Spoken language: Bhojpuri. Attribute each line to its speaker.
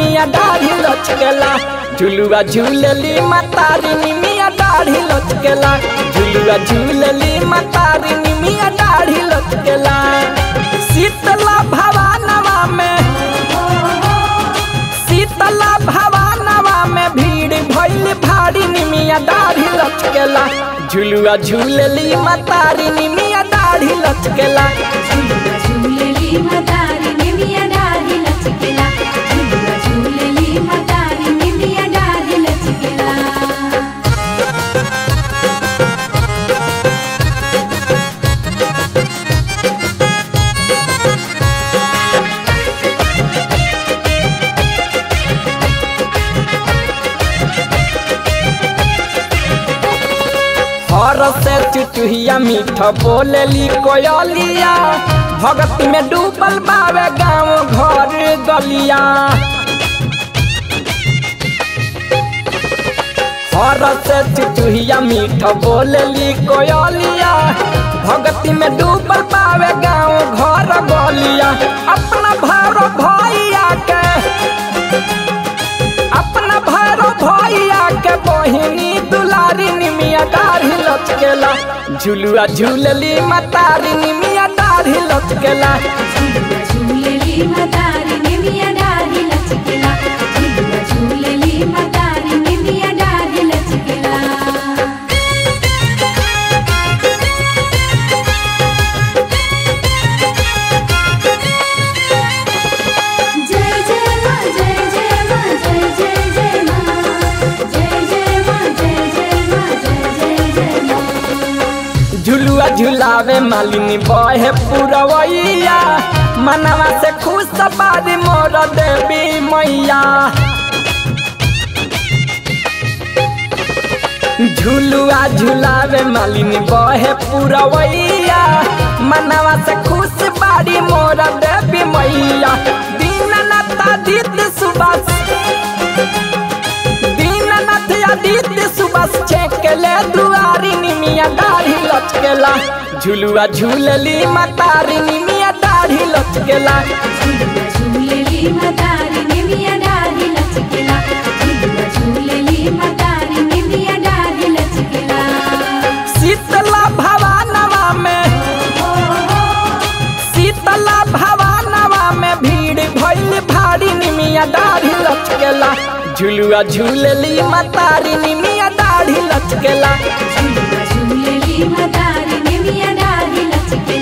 Speaker 1: निमिया दाढ़ी लचकेला झुलुआ झूलली मातारी निमिया दाढ़ी लचकेला झुलुआ झूलली मातारी निमिया दाढ़ी लचकेला शीतला भवानवा में शीतला भवानवा में भीड़ भइल भारी निमिया दाढ़ी लचकेला झुलुआ झूलली मातारी निमिया दाढ़ी लचकेला
Speaker 2: झुलुआ झूलेली मदारी निमिया डाली लचकेला झुलुआ झूलेली मदारी निमिया डाली लचकेला
Speaker 1: हर से चुचुहिया मीठ बोलेली कोयलिया भगत में डूबल बावे गाँव घर गलिया हर से चुचुहिया मीठ बोलेली कोयलिया भगती में डूबल बावे गाँव घर गलिया अपना भैरो भैया के अपना भैरो भैया के बहिनी दुलारी निमिया दाढ़ी लचकेला झुलुआ झूलली मतारी निमिया दाढ़ी लचकेला
Speaker 2: झुलुआ झूलेली मदारी निमिया डाली लचकेला झुलुआ झूलेली मदारी निमिया डाली लचकेला जय जय मां जय जय मां जय जय जय मां जय जय मां जय जय मां जय जय जय मां
Speaker 1: झुलुआ झुलावे मालिनी बहे पुरवैया मनवा से खुश बारी मोर देवी मैया झुलुआ झुलावे मालिनी बहे पुरवैया मनवा से खुश बारी मोर देवी मैया दीननाथ आदित्य सुबह दीननाथ आदित्य सुबह छेकले दुआरी निमिया दाढ़ी लचकेला झुलुआ झूलली मातारी निमिया दाढ़ी लचकेला
Speaker 2: झुलुआ झूलेली मदारी निमिया डाली लचकेला झुलुआ झूलेली मदारी निमिया डाली लचकेला
Speaker 1: शीतला भवानवा में शीतला भवानवा में भीड़ भइल भारी निमिया दाढ़ी लचकेला झुलुआ झूलली मातारी निमिया दाढ़ी लचकेला
Speaker 2: झुलुआ झूलेली मदारी निमिया डाली लचकेला